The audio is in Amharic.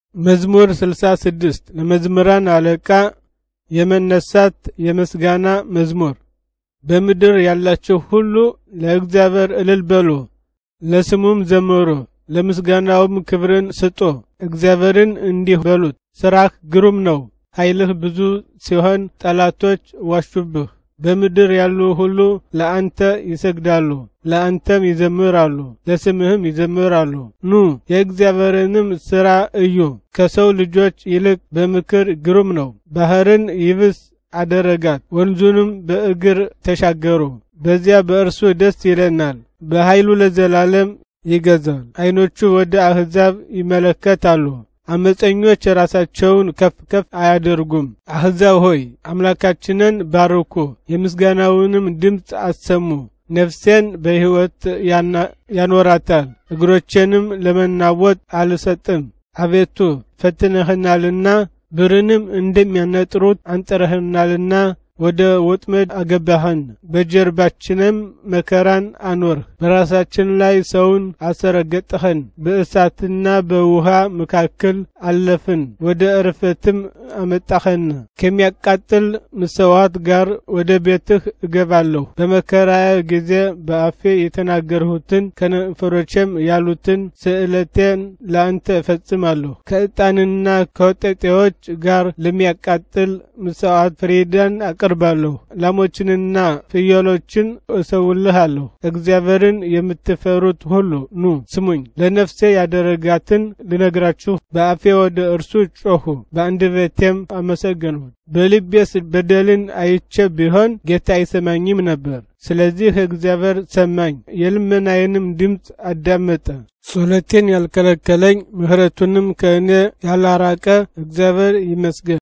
መዝሙር ስልሳ ስድስት ለመዝምራን አለቃ የመነሳት የምስጋና መዝሙር። በምድር ያላችሁ ሁሉ ለእግዚአብሔር እልል በሉ፣ ለስሙም ዘምሩ፣ ለምስጋናውም ክብርን ስጡ። እግዚአብሔርን እንዲህ በሉት፣ ሥራህ ግሩም ነው፣ ኃይልህ ብዙ ሲሆን ጠላቶች ዋሹብህ። በምድር ያሉ ሁሉ ለአንተ ይሰግዳሉ፣ ለአንተም ይዘምራሉ፣ ለስምህም ይዘምራሉ። ኑ የእግዚአብሔርንም ሥራ እዩ፣ ከሰው ልጆች ይልቅ በምክር ግሩም ነው። ባሕርን ይብስ አደረጋት፣ ወንዙንም በእግር ተሻገሩ። በዚያ በእርሱ ደስ ይለናል፣ በኃይሉ ለዘላለም ይገዛል። ዓይኖቹ ወደ አሕዛብ ይመለከታሉ፣ አመፀኞች ራሳቸውን ከፍ ከፍ አያደርጉም። አሕዛብ ሆይ አምላካችንን ባርኩ፣ የምስጋናውንም ድምፅ አሰሙ። ነፍሴን በሕይወት ያኖራታል፣ እግሮቼንም ለመናወጥ አልሰጥም። አቤቱ ፈትነህናልና ብርንም እንደሚያነጥሩት አንጥረህናልና ወደ ወጥመድ አገባህን፣ በጀርባችንም መከራን አኖርህ። በራሳችን ላይ ሰውን አሰረገጥኸን፣ በእሳትና በውሃ መካከል አለፍን፣ ወደ እርፈትም አመጣኸን። ከሚያቃጥል ምሰዋት ጋር ወደ ቤትህ እገባለሁ። በመከራዬ ጊዜ በአፌ የተናገርሁትን ከንፈሮቼም ያሉትን ስእለቴን ለአንተ እፈጽማለሁ። ከዕጣንና ከወጠጤዎች ጋር ለሚያቃጥል ምሰዋት ፍሪዳን አቀርባለሁ። ላሞችንና ፍየሎችን እሰውልሃለሁ። እግዚአብሔርን የምትፈሩት ሁሉ ኑ ስሙኝ። ለነፍሴ ያደረጋትን ልነግራችሁ በአፌ ወደ እርሱ ጮኹ፣ በአንደበቴም አመሰገንሁት። በልቤስ በደልን አይቼ ቢሆን ጌታ አይሰማኝም ነበር። ስለዚህ እግዚአብሔር ሰማኝ፣ የልመናዬንም ድምፅ አዳመጠ። ጸሎቴን ያልከለከለኝ ምሕረቱንም ከእኔ ያላራቀ እግዚአብሔር ይመስገን።